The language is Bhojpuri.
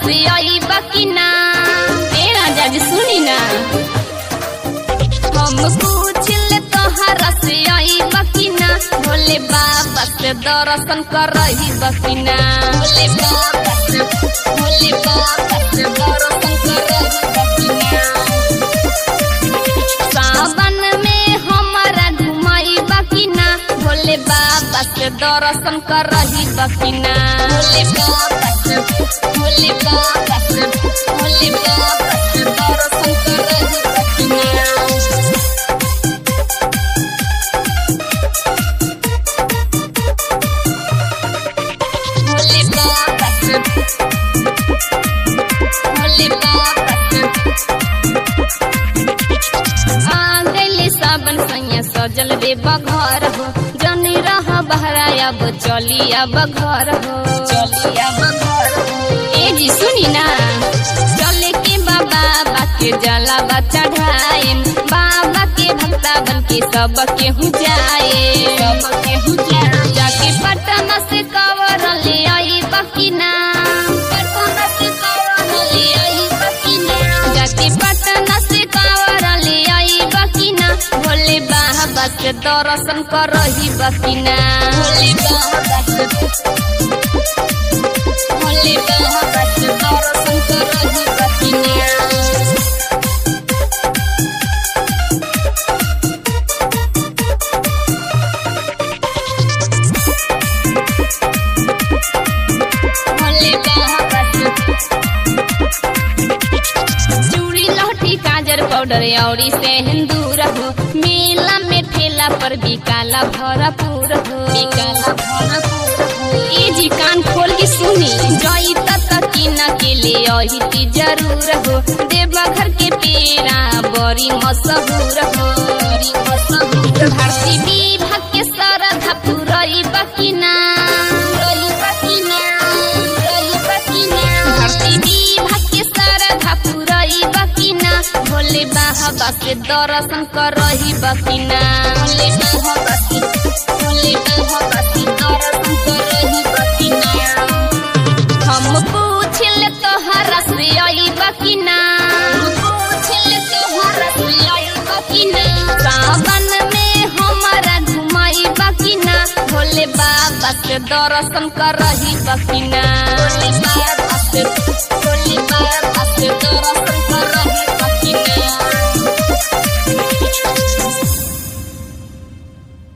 से आई बकिना ए राजा जी सुनी ना हम पूछले तोहरा से आई बकिना भोले बाबा से दर्शन कर रही बकिना भोले बाबा से भोले बाबा से दर्शन कर रही बकिना सावन में हमारा घुमाई बकिना भोले बाबा से दर्शन कर रही बकिना भोले बाबा से भोले बाबा से भोले बाबा से दर्शन कर रही बकिना भोले बाबा से भोले बाबा से आ गइले सावन सैया सजल रे बघर हो जनी रह बहरा अब चली अब घर हो चली अब घर हो ए जी सुनी ना चले के बाबा बाके जला चढ़ाए बाबा के भक्ता बन के सब केहू जाए सब केहू जाए जाके पटना से कवर ले आई बकिना पटना से कवर ले आई बकिना जाके पटना से कवर ले आई बकिना भोले बाबा से दर्शन कर रही बकिना भोले बाबा से भोले बाबा से दर्शन कर रही बकिना भोले बाबा से चूड़ी लहठी काजर पाउडर औरी से हिंदूर हो मेला में ठेला पर बिकाला भरपूर हो बिकाला भरपूर हो ए जी कान खोल के सुनी जई तक किना के ले अही की जरूर हो देवघर के पेड़ा बड़ी मशहूर हो बड़ी मशहूर भारती विभाग के सरधा पुरई बकिना पुरई बकिना पुरई बकिना भारती विभाग के सरधा पुरई बकिना भोले बाबा से दर्शन कर रही बकिना भोले बाबा से भोले बाबा से दर्शन कर रही बकिना हम पूछल तोहरा से आई बकिना पूछल तोहरा से आई बकिना सावन में हमारा घुमाई बकिना भोले बाबा से दर्शन कर रही बकिना भोले बाबा से